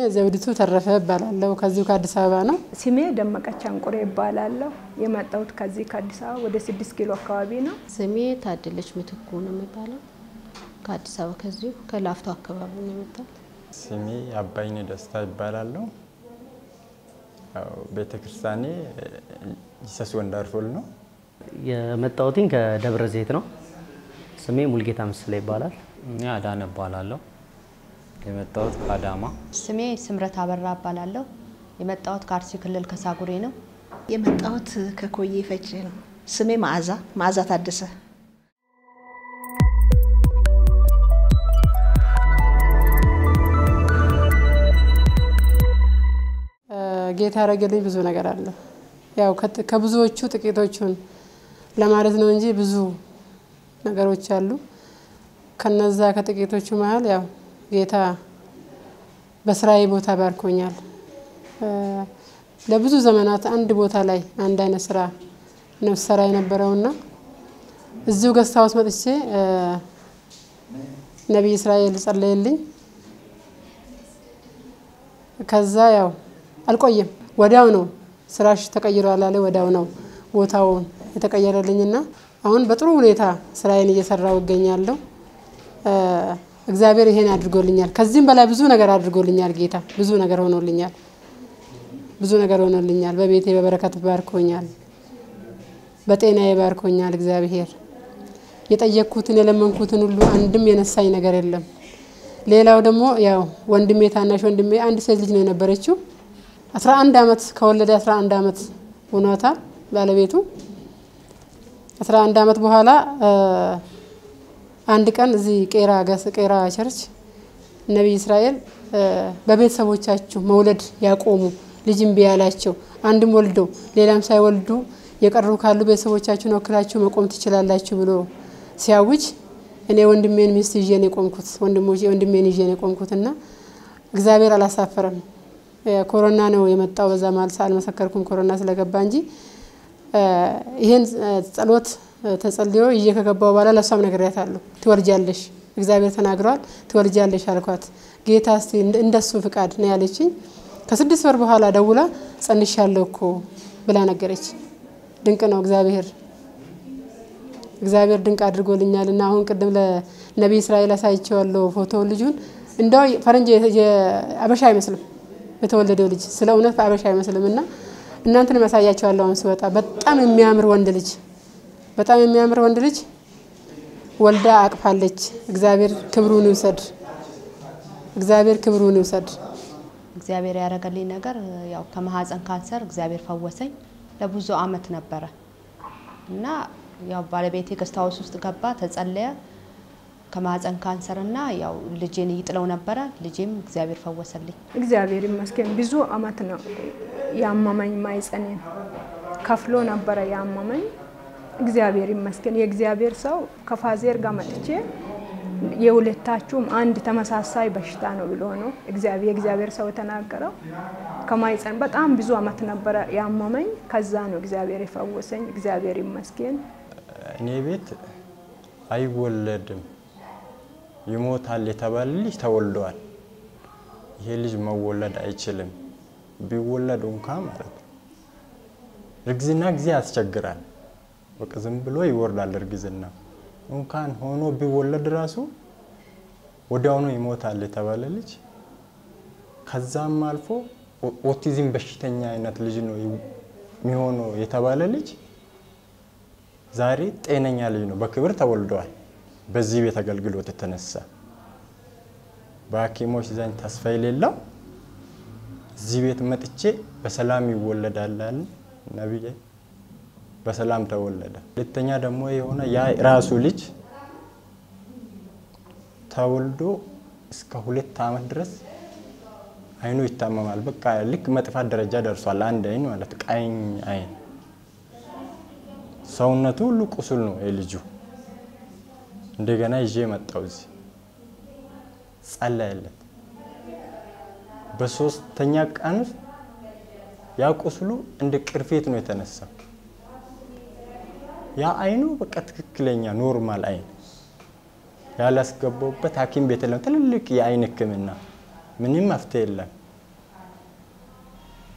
ዘውዲቱ ተረፈ እባላለሁ። ከዚሁ ከአዲስ አበባ ነው። ስሜ ደመቀች አንቁሬ ይባላለሁ። የመጣሁት ከዚህ ከአዲስ አበባ ወደ ስድስት ኪሎ አካባቢ ነው። ስሜ ታደለች ምትኩ ነው የሚባለው። ከአዲስ አበባ ከዚሁ ከላፍቶ አካባቢ ነው የመጣሁት። ስሜ አባይኔ ደስታ ይባላለሁ። ቤተ ክርስቲያኔ ጂሰስ ወንዳርፎል ነው። የመጣሁትኝ ከደብረ ዘይት ነው። ስሜ ሙልጌታ ምስለ ይባላል። እኔ አዳነ እባላለሁ። የመጣሁት ከአዳማ። ስሜ ስምረት አበራ እባላለሁ። የመጣሁት ከአርሲ ክልል ከሳጉሬ ነው። የመጣሁት ከኮዬ ፈጬ ነው። ስሜ መዓዛ መዓዛ ታደሰ። ጌታ ያደረገልኝ ብዙ ነገር አለ። ያው ከብዙዎቹ ጥቂቶቹን ለማለት ነው እንጂ ብዙ ነገሮች አሉ። ከነዛ ከጥቂቶቹ መሀል ያው ጌታ በስራዬ ቦታ ባርኮኛል። ለብዙ ዘመናት አንድ ቦታ ላይ አንድ አይነት ስራ ነው ስራ የነበረውና እዚሁ ገስት ሃውስ መጥቼ ነቢይ እስራኤል ጸለየልኝ። ከዛ ያው አልቆየም፣ ወዲያው ነው ስራሽ ተቀይሯል አለ። ወዲያው ነው ቦታውን የተቀየረልኝና አሁን በጥሩ ሁኔታ ስራዬን እየሰራው እገኛለሁ። እግዚአብሔር ይሄን አድርጎልኛል። ከዚህም በላይ ብዙ ነገር አድርጎልኛል። ጌታ ብዙ ነገር ሆኖልኛል። ብዙ ነገር ሆኖልኛል። በቤቴ በበረከት ባርኮኛል። በጤናዬ ባርኮኛል። እግዚአብሔር የጠየቅኩትን የለመንኩትን ሁሉ አንድም የነሳኝ ነገር የለም። ሌላው ደግሞ ያው ወንድሜ ታናሽ ወንድሜ አንድ ሴት ልጅ ነው የነበረችው። 11 ዓመት ከወለደ 11 ዓመት ሆኗታል ባለቤቱ 11 ዓመት በኋላ አንድ ቀን እዚህ ቄራ ገስ ቄራ ቸርች ነቢይ እስራኤል በቤተሰቦቻችሁ መውለድ ያቆሙ ልጅ እምቢ ያላቸው አንድም ወልደው ሌላም ሳይወልዱ የቀሩ ካሉ ቤተሰቦቻችሁን ወክላችሁ መቆም ትችላላችሁ ብሎ ሲያውጅ እኔ ወንድሜን ሚስት ይዤ ነው የቆምኩት። ወንድሞቼ ወንድሜን ይዤ ነው የቆምኩት እና እግዚአብሔር አላሳፈረም። ኮሮና ነው የመጣው። በዛ መሀል አልመሰከርኩም ኮሮና ስለገባ እንጂ ይሄን ጸሎት ተጸልዮ ይዤ ከገባው በኋላ ለእሷም ነግሬያታለሁ። ትወልጃለሽ፣ እግዚአብሔር ተናግረዋል፣ ትወልጃለሽ አልኳት። ጌታ እስቲ እንደሱ ፍቃድ ነው ያለችኝ። ከስድስት ወር በኋላ ደውላ ጸንሻለሁ እኮ ብላ ነገረች። ድንቅ ነው እግዚአብሔር እግዚአብሔር ድንቅ አድርጎልኛል እና አሁን ቅድም ለነቢይ እስራኤል አሳይቼዋለሁ ፎቶውን ልጁን እንደው ፈረንጅ አበሻ አይመስልም የተወለደው ልጅ ስለ እውነት በአበሻ አይመስልም እና እናንተን ያሳያቸዋለሁ አሁን ስወጣ በጣም የሚያምር ወንድ ልጅ በጣም የሚያምር ወንድ ልጅ ወልዳ አቅፋለች። እግዚአብሔር ክብሩን ይውሰድ። እግዚአብሔር ክብሩን ይውሰድ። እግዚአብሔር ያደረገልኝ ነገር ያው ከማህፀን ካንሰር እግዚአብሔር ፈወሰኝ። ለብዙ አመት ነበረ እና ያው ባለቤቴ ገስት ሃውስ ውስጥ ገባ፣ ተጸለየ። ከማህፀን ካንሰር እና ያው ልጄን ይጥለው ነበረ። ልጄም እግዚአብሔር ፈወሰልኝ። እግዚአብሔር ይመስገን። ብዙ አመት ነው ያመመኝ። ማይጸኔን ከፍሎ ነበረ ያመመኝ። እግዚአብሔር ይመስገን። የእግዚአብሔር ሰው ከፋዜር ጋር መጥቼ የሁለታችሁም አንድ ተመሳሳይ በሽታ ነው ብሎ ነው የእግዚአብሔር ሰው የተናገረው። ከማይጸን በጣም ብዙ አመት ነበረ ያመመኝ። ከዛ ነው እግዚአብሔር የፈወሰኝ። እግዚአብሔር ይመስገን። እኔ ቤት አይወለድም ይሞታል የተባለ ልጅ ተወልደዋል። ይሄ ልጅ መወለድ አይችልም። ቢወለድ እንኳ ማለት ነው እርግዝና ጊዜ ያስቸግራል። በቃ ዝም ብሎ ይወርዳል እርግዝና እንኳን ሆኖ ቢወለድ ራሱ ወዲያውኑ ይሞታል የተባለ ልጅ ከዛም አልፎ ኦቲዝም በሽተኛ አይነት ልጅ ነው የሚሆነው የተባለ ልጅ ዛሬ ጤነኛ ልጅ ነው፣ በክብር ተወልደዋል። በዚህ ቤት አገልግሎት የተነሳ በሐኪሞች ዘንድ ተስፋ የሌለው እዚህ ቤት መጥቼ በሰላም ይወለዳል አለ ነቢይ። በሰላም ተወለደ። ሁለተኛ ደግሞ የሆነ ያ ራሱ ልጅ ተወልዶ እስከ ሁለት ዓመት ድረስ አይኑ ይታመማል። በቃ ልክ መጥፋት ደረጃ ደርሷል። አንድ አይን ማለት ቀኝ አይን ሰውነቱ ሁሉ ቁስል ነው የልጁ። እንደገና ይዤ መጣው እዚህ ጸለየለት። በሶስተኛ ቀን ውስጥ ያ ቁስሉ እንደ ቅርፌት ነው የተነሳው። ያ አይኑ በቃ ትክክለኛ ኖርማል አይን ያላስገባውበት ሐኪም ቤት የለም። ትልልቅ የአይን ሕክምና ምንም መፍትሄ የለም።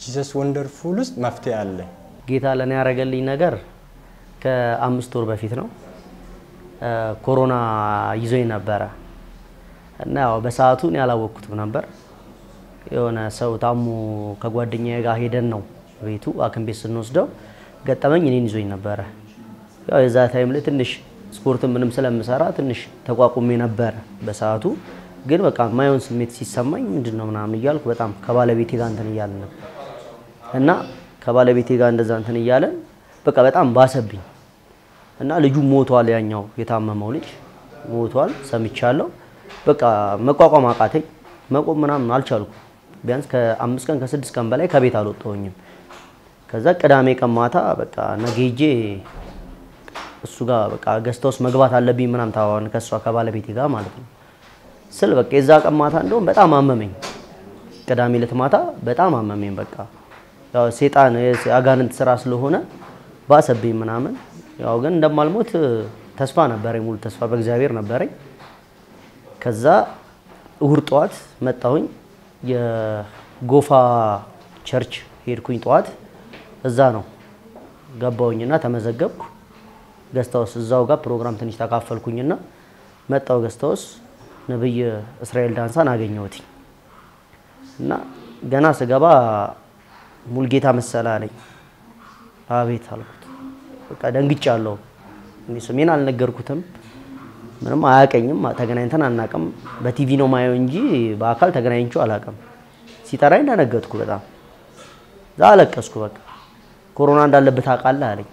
ጂሰስ ወንደርፉል ውስጥ መፍትሄ አለ። ጌታ ለእኔ ያደረገልኝ ነገር ከአምስት ወር በፊት ነው። ኮሮና ይዞኝ ነበረ እና ያው በሰዓቱ እኔ ያላወቅኩትም ነበር። የሆነ ሰው ታሞ ከጓደኛዬ ጋር ሄደን ነው ቤቱ ሐኪም ቤት ስንወስደው ገጠመኝ እኔን ይዞኝ ነበረ። ያው የዛ ታይም ላይ ትንሽ ስፖርት ምንም ስለምሰራ ትንሽ ተቋቁሜ ነበረ በሰዓቱ። ግን በቃ ማየውን ስሜት ሲሰማኝ ምንድን ነው ምናምን እያልኩ በጣም ከባለቤቴ ጋር እንትን እያለን ነበር እና ከባለቤቴ ጋር እንደዛ እንትን እያለን በቃ በጣም ባሰብኝ እና ልጁ ሞቷል። ያኛው የታመመው ልጅ ሞቷል ሰምቻለሁ። በቃ መቋቋም አቃተኝ። መቆም ምናምን አልቻልኩም። ቢያንስ ከአምስት ቀን ከስድስት ቀን በላይ ከቤት አልወጣሁኝም። ከዛ ቅዳሜ ቀን ማታ በቃ ነገ ሄጄ እሱ ጋር በቃ ገዝታ ውስጥ መግባት አለብኝ ምናምን ታዋን ከእሷ ከባለቤቴ ጋር ማለት ነው ስል በቃ የዛ ቀን ማታ እንደውም በጣም አመመኝ። ቅዳሜ ዕለት ማታ በጣም አመመኝ። በቃ ያው ሴጣን የአጋንንት ስራ ስለሆነ ባሰብኝ ምናምን። ያው ግን እንደማልሞት ተስፋ ነበረኝ፣ ሙሉ ተስፋ በእግዚአብሔር ነበረኝ። ከዛ እሁድ ጠዋት መጣሁኝ። የጎፋ ቸርች ሄድኩኝ ጠዋት። እዛ ነው ገባሁኝና ተመዘገብኩ። ገስታውስ እዛው ጋር ፕሮግራም ትንሽ ተካፈልኩኝና መጣው ገስታውስ ነብይ እስራኤል ዳንሳን አገኘሁት እና ገና ስገባ ሙልጌታ መሰለ አለኝ። አቤት አልኩት። በቃ ደንግጫለሁ። እኔ ስሜን አልነገርኩትም፣ ምንም አያቀኝም፣ ተገናኝተን አናቅም። በቲቪ ነው ማየው እንጂ በአካል ተገናኝቼው አላቅም። ሲጠራኝ ደነገጥኩ በጣም እዛ አለቀስኩ። በቃ ኮሮና እንዳለበት አውቃለህ አለኝ።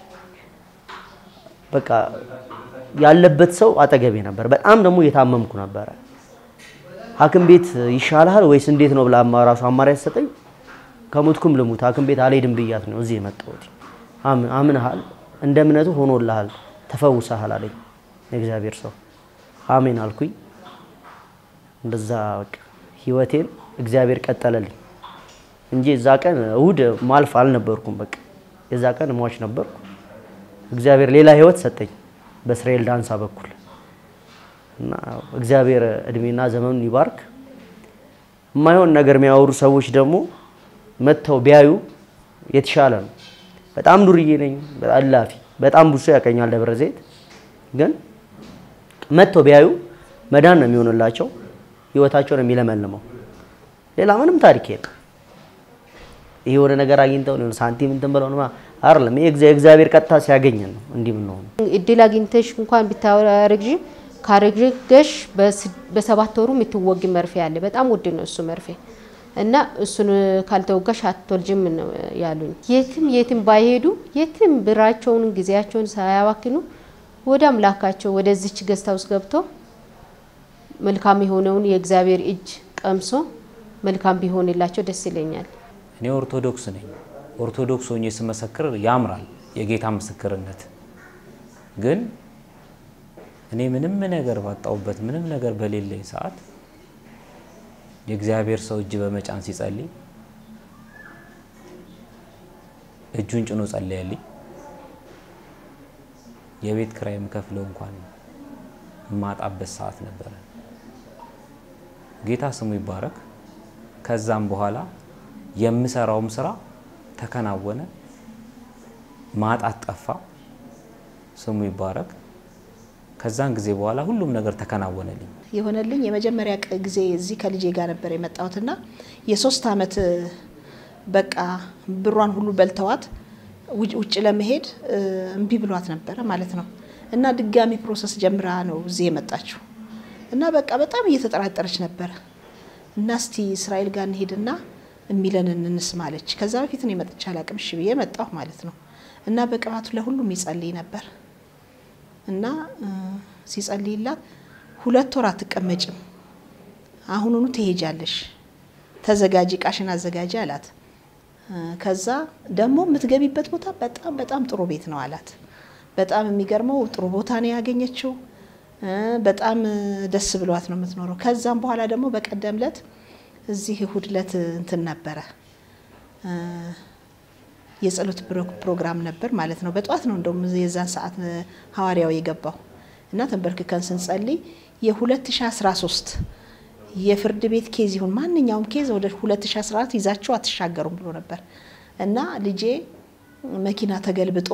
በቃ ያለበት ሰው አጠገቤ ነበር። በጣም ደግሞ እየታመምኩ ነበረ። ሐኪም ቤት ይሻልሃል ወይስ እንዴት ነው ብላ ራሱ አማራጭ ሰጠኝ። ከሞትኩም ልሙት ሐኪም ቤት አልሄድም ብያት ነው እዚህ የመጣሁት። አምንሃል፣ እንደ እምነቱ ሆኖልሃል፣ ተፈውሰሃል አለኝ የእግዚአብሔር ሰው። አሜን አልኩኝ። እንደዛ በቃ ህይወቴን እግዚአብሔር ቀጠለልኝ እንጂ እዛ ቀን እሁድ ማልፍ አልነበርኩም። በቃ የዛ ቀን ሟች ነበርኩ። እግዚአብሔር ሌላ ህይወት ሰጠኝ በእስራኤል ዳንሳ በኩል እና እግዚአብሔር እድሜና ዘመኑን ይባርክ። የማይሆን ነገር የሚያወሩ ሰዎች ደግሞ መጥተው ቢያዩ የተሻለ ነው። በጣም ዱርዬ ነኝ፣ አላፊ በጣም ብዙ ሰው ያቀኛል ደብረ ዘይት። ግን መጥተው ቢያዩ መዳን ነው የሚሆንላቸው፣ ህይወታቸው ነው የሚለመልመው። ሌላ ምንም ታሪክ የለም። ይሄ የሆነ ነገር አግኝተው ነው ሳንቲም እንትን ብለው ነው አይደለም። ይሄ የእግዚአብሔር ቀጥታ ሲያገኘን ነው እንዲህ ምን ነው እድል አግኝተሽ እንኳን ብታረግዥ ካረግሽ በሰባት ወሩ የምትወጊ መርፌ አለ። በጣም ውድ ነው እሱ መርፌ እና እሱን ካልተወጋሽ አትወልጅም ነው ያሉኝ። የትም የትም ባይሄዱ የትም ብራቸውን ጊዜያቸውን ሳያባክኑ ወደ አምላካቸው ወደዚች ገዝታ ውስጥ ገብቶ መልካም የሆነውን የእግዚአብሔር እጅ ቀምሶ መልካም ቢሆንላቸው ደስ ይለኛል። እኔ ኦርቶዶክስ ነኝ። ኦርቶዶክስ ሆኜ ስመሰክር ያምራል የጌታ ምስክርነት። ግን እኔ ምንም ነገር ባጣሁበት ምንም ነገር በሌለኝ ሰዓት የእግዚአብሔር ሰው እጅ በመጫን ሲጸልይ እጁን ጭኖ ጸለየልኝ። የቤት ክራይ የምከፍለው እንኳን የማጣበት ሰዓት ነበረ። ጌታ ስሙ ይባረክ። ከዛም በኋላ የምሰራውም ስራ ተከናወነ፣ ማጣት ጠፋ። ስሙ ይባረክ። ከዛን ጊዜ በኋላ ሁሉም ነገር ተከናወነልኝ። የሆነልኝ የመጀመሪያ ቅ- ጊዜ እዚህ ከልጄ ጋር ነበር የመጣሁትና የሶስት አመት በቃ ብሯን ሁሉ በልተዋት ውጭ- ውጭ ለመሄድ እ፣ እምቢ ብሏት ነበረ ማለት ነው። እና ድጋሚ ፕሮሰስ ጀምራ ነው እዚህ የመጣችው እና በቃ በጣም እየተጠራጠረች ነበረ እና እስቲ እስራኤል ጋር እንሄድና የሚለንን እንስማ አለች። ከዛ በፊት እኔ መጥቼ አላቅም። እሺ ብዬ መጣሁ ማለት ነው። እና በቅባቱ ለሁሉም ይጸልይ ነበር እና እ፣ ሲጸልይላት ሁለት ወር አትቀመጭም፣ አሁኑኑ ትሄጃለሽ፣ ተዘጋጂ፣ ቃሽን አዘጋጂ አላት። እ፣ ከዛ ደግሞ የምትገቢበት ቦታ በጣም በጣም ጥሩ ቤት ነው አላት። በጣም የሚገርመው ጥሩ ቦታ ነው ያገኘችው። እ፣ በጣም እ፣ ደስ ብሏት ነው የምትኖረው። ከዛም በኋላ ደግሞ በቀደም ለት እዚህ እሁድ ለት እንትን ነበረ እ፣ የጸሎት ፕሮ- ፕሮግራም ነበር ማለት ነው። በጠዋት ነው እንደውም የዛን ሰዓት እ፣ ሐዋርያው የገባው እና ተንበርክከን ስንጸልይ የ2013 የፍርድ ቤት ኬዝ ይሁን ማንኛውም ኬዝ ወደ 2014 ይዛችሁ አትሻገሩም ብሎ ነበር እና ልጄ መኪና ተገልብጦ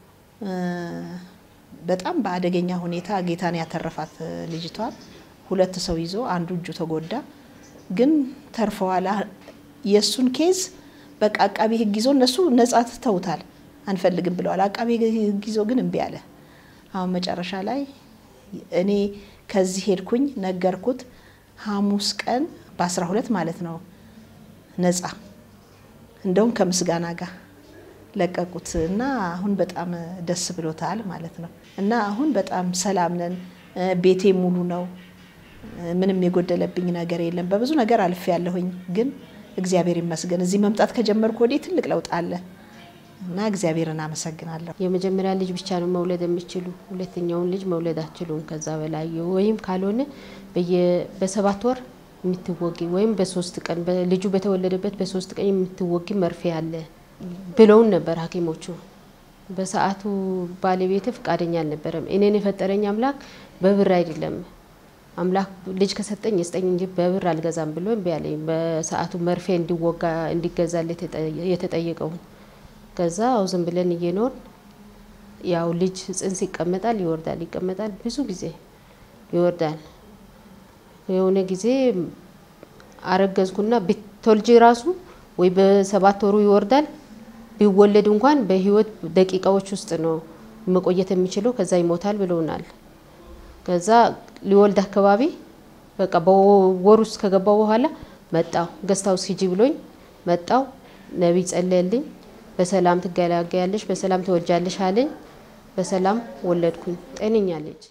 በጣም በአደገኛ ሁኔታ ጌታን ያተረፋት ልጅቷን ሁለት ሰው ይዞ አንዱ እጁ ተጎዳ፣ ግን ተርፈዋል። የእሱን ኬዝ በቃ አቃቢ ሕግ ይዞ እነሱ ነጻ ትተውታል፣ አንፈልግም ብለዋል። አቃቢ ሕግ ይዞ ግን እምቢ አለ። አሁን መጨረሻ ላይ እኔ ከዚህ ሄድኩኝ፣ ነገርኩት። ሐሙስ ቀን በአስራ ሁለት ማለት ነው ነጻ እንደውም ከምስጋና ጋር ለቀቁት እና አሁን በጣም ደስ ብሎታል ማለት ነው። እና አሁን በጣም ሰላም ነን። ቤቴ ሙሉ ነው። ምንም የጎደለብኝ ነገር የለም። በብዙ ነገር አልፌ ያለሁኝ ግን እግዚአብሔር ይመስገን እዚህ መምጣት ከጀመርኩ ወዲህ ትልቅ ለውጥ አለ እና እግዚአብሔርን አመሰግናለሁ። የመጀመሪያ ልጅ ብቻ ነው መውለድ የሚችሉ፣ ሁለተኛውን ልጅ መውለድ አትችሉም። ከዛ በላይ ወይም ካልሆነ በሰባት ወር የምትወጊ ወይም በሶስት ቀን ልጁ በተወለደበት በሶስት ቀን የምትወጊ መርፌ አለ ብለውን ነበር ሐኪሞቹ። በሰዓቱ ባለቤት ፈቃደኛ አልነበረም። እኔን የፈጠረኝ አምላክ በብር አይደለም አምላክ ልጅ ከሰጠኝ የስጠኝ እንጂ በብር አልገዛም ብሎ እምቢ አለኝ። በሰዓቱ መርፌ እንዲወጋ እንዲገዛል የተጠየቀውን ከዛ አው ዝም ብለን እየኖር ያው ልጅ ጽንስ ይቀመጣል ይወርዳል፣ ይቀመጣል ብዙ ጊዜ ይወርዳል። የሆነ ጊዜ አረገዝኩና ብትወልጂ ራሱ ወይ በሰባት ወሩ ይወርዳል ቢወለድ እንኳን በህይወት ደቂቃዎች ውስጥ ነው መቆየት የሚችለው፣ ከዛ ይሞታል ብለውናል። ከዛ ሊወልድ አካባቢ በቃ በወር ውስጥ ከገባው በኋላ መጣው ገስታው ሂጂ ብሎኝ መጣው። ነቢይ ጸለየልኝ። በሰላም ትገላገያለሽ፣ በሰላም ትወልጃለሽ አለኝ። በሰላም ወለድኩኝ። ጤነኛ ልጅ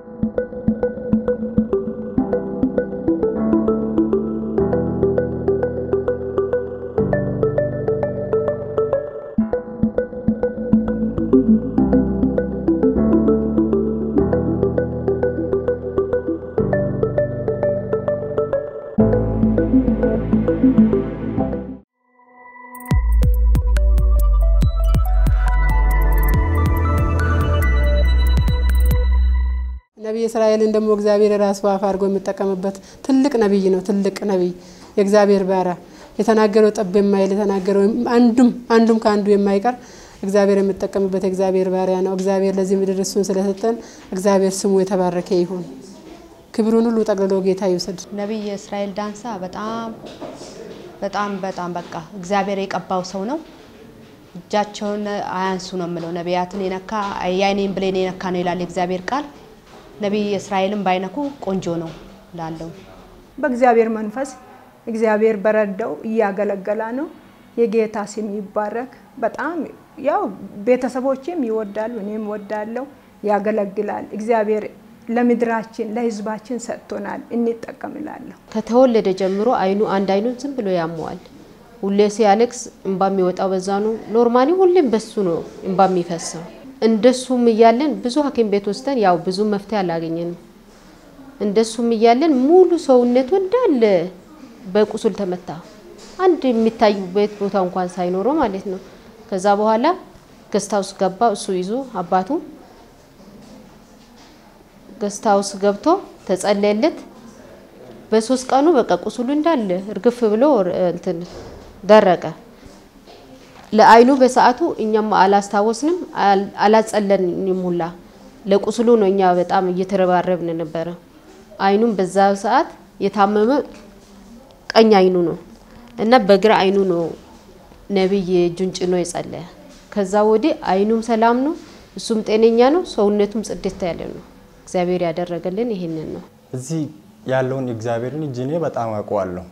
ነቢይ እስራኤልን ደግሞ እግዚአብሔር የራሱ አፍ አድርጎ የሚጠቀምበት ትልቅ ነቢይ ነው። ትልቅ ነቢይ የእግዚአብሔር ባሪያ የተናገረው ጠብ የማይል የተናገረው አንዱም አንዱም ከአንዱ የማይቀር እግዚአብሔር የሚጠቀምበት የእግዚአብሔር ባሪያ ነው። እግዚአብሔር ለዚህ ምድር እሱን ስለሰጠን እግዚአብሔር ስሙ የተባረከ ይሁን። ክብሩን ሁሉ ጠቅልሎ ጌታ ይውሰድ። ነቢይ እስራኤል ዳንሳ በጣም በጣም በጣም በቃ እግዚአብሔር የቀባው ሰው ነው። እጃቸውን አያንሱ ነው የምለው። ነቢያትን የነካ የአይኔን ብሌን የነካ ነው ይላል የእግዚአብሔር ቃል። ነቢይ እስራኤልን ባይነኩ ቆንጆ ነው ላለው በእግዚአብሔር መንፈስ እግዚአብሔር በረዳው እያገለገላ ነው። የጌታ ስም ይባረክ። በጣም ያው ቤተሰቦችም ይወዳሉ፣ እኔም ወዳለው ያገለግላል። እግዚአብሔር ለምድራችን ለሕዝባችን ሰጥቶናል፣ እንጠቀምላለሁ። ከተወለደ ጀምሮ አይኑ አንድ አይኑን ዝም ብሎ ያመዋል። ሁሌ ሲያለቅስ እንባ የሚወጣው በዛ ነው። ኖርማሊ ሁሌም በሱ ነው እንባ የሚፈሰው። እንደሱም እያለን ብዙ ሐኪም ቤት ወስደን ያው ብዙ መፍትሄ አላገኘንም። እንደሱም እያለን ሙሉ ሰውነቱ እንዳለ በቁስል ተመታ። አንድ የሚታዩበት ቦታ እንኳን ሳይኖረው ማለት ነው። ከዛ በኋላ ገስት ሃውስ ገባ እሱ ይዞ አባቱ ገስት ሃውስ ገብቶ ተጸለየለት። በሶስት ቀኑ በቃ ቁስሉ እንዳለ እርግፍ ብሎ እንትን ደረቀ። ለአይኑ በሰዓቱ እኛም አላስታወስንም አላጸለንም ሁላ ለቁስሉ ነው እኛ በጣም እየተረባረብን ነበረ። አይኑም በዛ ሰዓት የታመመ ቀኝ አይኑ ነው እና በግራ አይኑ ነው ነቢይ እጁን ጭኖ የጸለየ። ከዛ ወዲህ አይኑም ሰላም ነው፣ እሱም ጤነኛ ነው፣ ሰውነቱም ጽድት ያለ ነው። እግዚአብሔር ያደረገልን ይሄንን ነው። እዚህ ያለውን እግዚአብሔርን እጅ እኔ በጣም አውቀዋለሁ።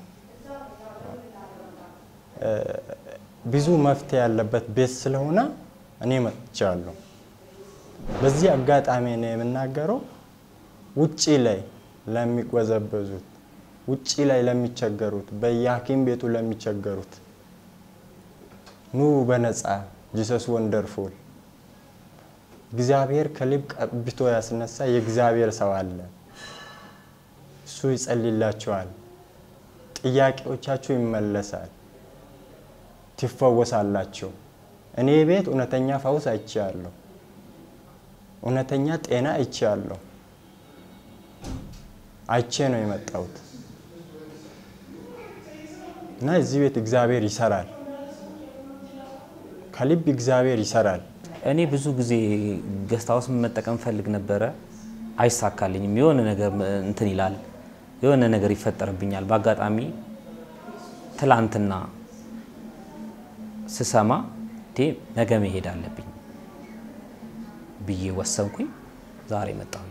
ብዙ መፍትሄ ያለበት ቤት ስለሆነ እኔ መጥቻለሁ። በዚህ አጋጣሚ ነው የምናገረው ውጪ ላይ ለሚቆዘበዙት፣ ውጪ ላይ ለሚቸገሩት፣ በየሐኪም ቤቱ ለሚቸገሩት ኑ በነፃ ጂሰስ ወንደርፉል እግዚአብሔር ከልብ ቀብቶ ያስነሳ የእግዚአብሔር ሰው አለ። እሱ ይጸልላችኋል። ጥያቄዎቻችሁ ይመለሳል፣ ትፈወሳላችሁ። እኔ ቤት እውነተኛ ፈውስ አይቻለሁ። እውነተኛ ጤና አይቻለሁ። አይቼ ነው የመጣሁት። እና እዚህ ቤት እግዚአብሔር ይሰራል። ከልብ እግዚአብሔር ይሰራል። እኔ ብዙ ጊዜ ገስት ሃውስ መጠቀም ፈልግ ነበረ፣ አይሳካልኝም። የሆነ ነገር እንትን ይላል፣ የሆነ ነገር ይፈጠርብኛል። በአጋጣሚ ትላንትና ስሰማ ቴ ነገ መሄድ አለብኝ ብዬ ወሰንኩኝ። ዛሬ መጣሁኝ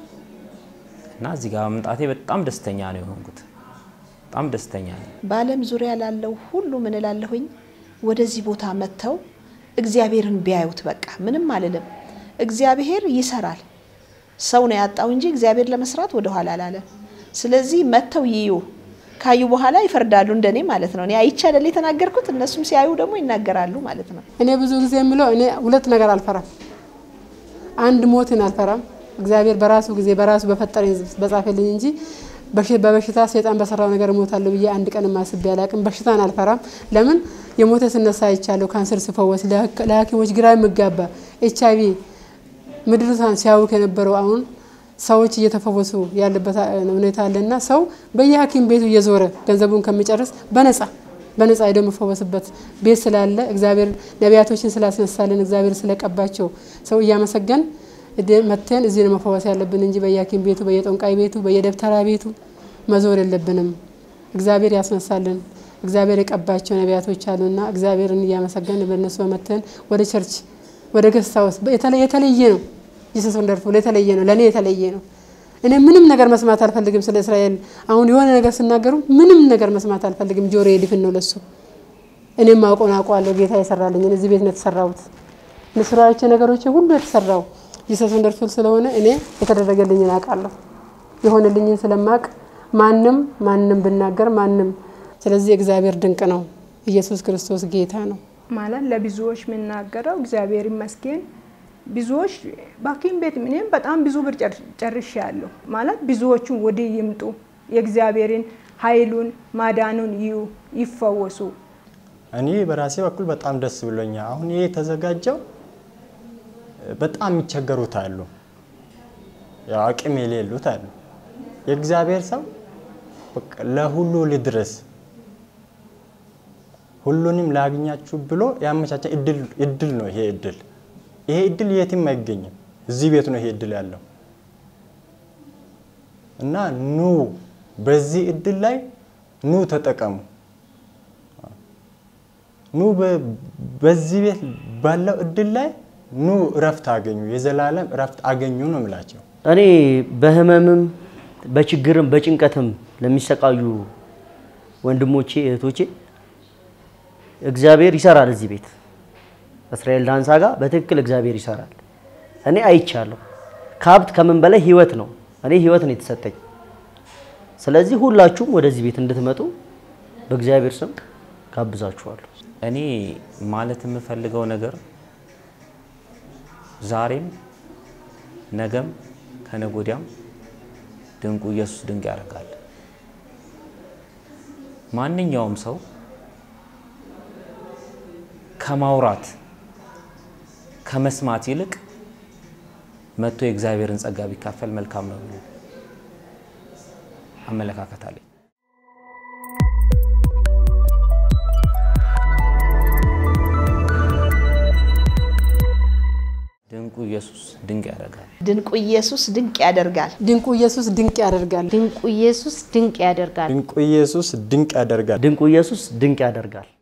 እና እዚህ ጋር መምጣቴ በጣም ደስተኛ ነው የሆንኩት። በጣም ደስተኛ ነኝ። በዓለም ዙሪያ ላለው ሁሉ ምን እላለሁኝ፣ ወደዚህ ቦታ መጥተው እግዚአብሔርን ቢያዩት በቃ ምንም አልልም። እግዚአብሔር ይሰራል። ሰው ነው ያጣው እንጂ እግዚአብሔር ለመስራት ወደ ኋላ አላለም። ስለዚህ መጥተው ይዩ፣ ካዩ በኋላ ይፈርዳሉ፣ እንደኔ ማለት ነው። እኔ አይቼ አይደል የተናገርኩት፣ እነሱም ሲያዩ ደግሞ ይናገራሉ ማለት ነው። እኔ ብዙ ጊዜ የምለው እኔ ሁለት ነገር አልፈራም። አንድ ሞትን አልፈራም። እግዚአብሔር በራሱ ጊዜ በራሱ በፈጠረኝ በጻፈልኝ እንጂ በሽ- በበሽታ ሰይጣን በሰራው ነገር እሞታለሁ ብዬ አንድ ቀን ማስቤ አላቅም። በሽታን አልፈራም። ለምን የሞተ ስነሳ አይቻለሁ። ካንሰር ሲፈወስ ለሐክ- ለሐኪሞች ግራ የሚጋባ ኤች አይቪ ምድሪቷን ሲያውክ የነበረው አሁን ሰዎች እየተፈወሱ ያለበት ሁኔታ አለና ሰው በየሐኪም ቤቱ እየዞረ ገንዘቡን ከሚጨርስ በነጻ በነጻ ሄዶ የሚፈወስበት ቤት ስላለ እግዚአብሔር ነቢያቶችን ስላስነሳልን እግዚአብሔር ስለቀባቸው ሰው እያመሰገን እደ- መጥተን እዚህ ነው መፈወስ ያለብን እንጂ በየሐኪም ቤቱ በየጠንቋይ ቤቱ በየደብተራ ቤቱ መዞር የለብንም። እግዚአብሔር ያስነሳልን እግዚአብሔር የቀባቸው ነቢያቶች አሉና እግዚአብሔርን እያመሰገን በእነሱ በመተን ወደ ቸርች ወደ ገስት ሃውስ የተለ- የተለየ ነው። ጂሰስ ወንደርፉል የተለየ ነው። ለእኔ የተለየ ነው። እኔ ምንም ነገር መስማት አልፈልግም ስለ እስራኤል። አሁን የሆነ ነገር ሲናገሩ ምንም ነገር መስማት አልፈልግም። ጆሮ ድፍን ነው ለሱ። እኔም አውቀውን አውቀዋለሁ። ጌታ የሰራልኝን እዚህ ቤት ነው የተሰራሁት። ስራዎቼ ነገሮቼ ሁሉ የተሰራው ጂሰስ ወንደርፉል ስለሆነ እኔ የተደረገልኝን አውቃለሁ። የሆነልኝን ስለማቅ ማንም ማንም ብናገር ማንም ስለዚህ እግዚአብሔር ድንቅ ነው። ኢየሱስ ክርስቶስ ጌታ ነው። ማለት ለብዙዎች የምናገረው እግዚአብሔር ይመስገን። ብዙዎች በሐኪም ቤት እኔም በጣም ብዙ ብር ጨርሼ ያለሁ ማለት ብዙዎቹን ወዲህ ይምጡ፣ የእግዚአብሔርን ኃይሉን ማዳኑን ይዩ፣ ይፈወሱ። እኔ በራሴ በኩል በጣም ደስ ብሎኛል። አሁን ይሄ የተዘጋጀው በጣም የሚቸገሩት አሉ፣ ያው አቅም የሌሉት አሉ። የእግዚአብሔር ሰው በቃ ለሁሉ ልድረስ ሁሉንም ላግኛችሁ ብሎ ያመቻቸ እድል ነው ይሄ እድል። ይሄ እድል የትም አይገኝም፣ እዚህ ቤት ነው ይሄ እድል ያለው እና ኑ በዚህ እድል ላይ ኑ ተጠቀሙ። ኑ በዚህ ቤት ባለው እድል ላይ ኑ እረፍት አገኙ፣ የዘላለም እረፍት አገኙ ነው የምላቸው። እኔ በህመምም በችግርም በጭንቀትም ለሚሰቃዩ ወንድሞቼ እህቶቼ እግዚአብሔር ይሰራል። እዚህ ቤት እስራኤል ዳንሳ ጋር በትክክል እግዚአብሔር ይሰራል። እኔ አይቻለሁ። ከሀብት ከምን በላይ ህይወት ነው። እኔ ህይወት ነው የተሰጠኝ። ስለዚህ ሁላችሁም ወደዚህ ቤት እንድትመጡ በእግዚአብሔር ስም ጋብዛችኋለሁ። እኔ ማለት የምፈልገው ነገር ዛሬም ነገም ከነገ ወዲያም ድንቁ ኢየሱስ ድንቅ ያደርጋል። ማንኛውም ሰው ከማውራት ከመስማት ይልቅ መጥቶ የእግዚአብሔርን ጸጋ ቢካፈል መልካም ነው ብሎ አመለካከት አለኝ። ድንቁ ኢየሱስ ድንቅ ያደርጋል። ድንቁ ኢየሱስ ድንቅ ያደርጋል። ድንቁ ኢየሱስ ድንቅ ያደርጋል። ድንቁ ኢየሱስ ድንቅ ያደርጋል። ድንቁ ኢየሱስ ድንቅ ያደርጋል። ድንቁ ኢየሱስ ድንቅ ያደርጋል።